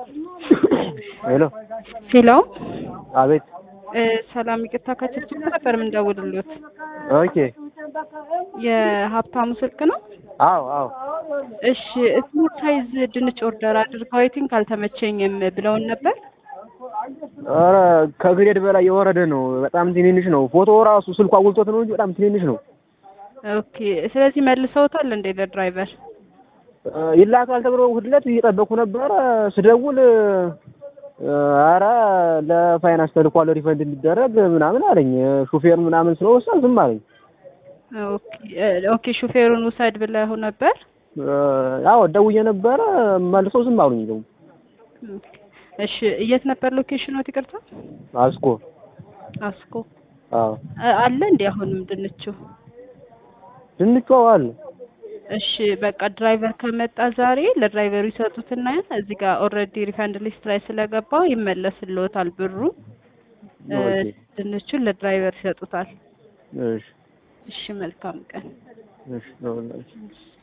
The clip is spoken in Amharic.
ሄሎ ሄሎ አቤት እ ሰላም ይቅርታ ከችግር ነበር የምንደውልሎት ኦኬ የሀብታሙ ስልክ ነው አዎ አዎ እሺ ስሞል ሳይዝ ድንች ኦርደር አድርገው አይ ቲንክ አልተመቸኝም ብለውን ነበር ኧረ ከግሬድ በላይ የወረደ ነው በጣም ትንንሽ ነው ፎቶ ራሱ ስልኩ አጉልቶት ነው እንጂ በጣም ትንንሽ ነው ኦኬ ስለዚህ መልሰውታል እንዴ ለድራይቨር እ ይላካል ተብሎ ሁለት እየጠበኩ ነበረ ስደውል ኧረ ለፋይናንስ ተልኳል ሪፈንድ እንዲደረግ ምናምን አለኝ ሹፌር ምናምን ስለወሰን ዝም አለኝ ኦኬ እ ኦኬ ሹፌሩን ውሰድ ብለው ነበር አዎ ደውዬ ነበረ መልሰው ዝም አሉኝ ደግሞ ኦኬ እሺ የት ነበር ሎኬሽኖት ይቅርታ አስኮ አስኮ አዎ እ አለ እንዴ አሁንም ድንቹ ድንቹ አዎ አለ እሺ በቃ ድራይቨር ከመጣ ዛሬ ለድራይቨሩ ይሰጡትና እዚህ ጋር ኦልሬዲ ሪፈንድ ሊስት ላይ ስለገባው ይመለስልዎታል ብሩ እ ኦኬ ድንቹን ለድራይቨር ይሰጡታል እሺ እሺ መልካም ቀን እሺ ነው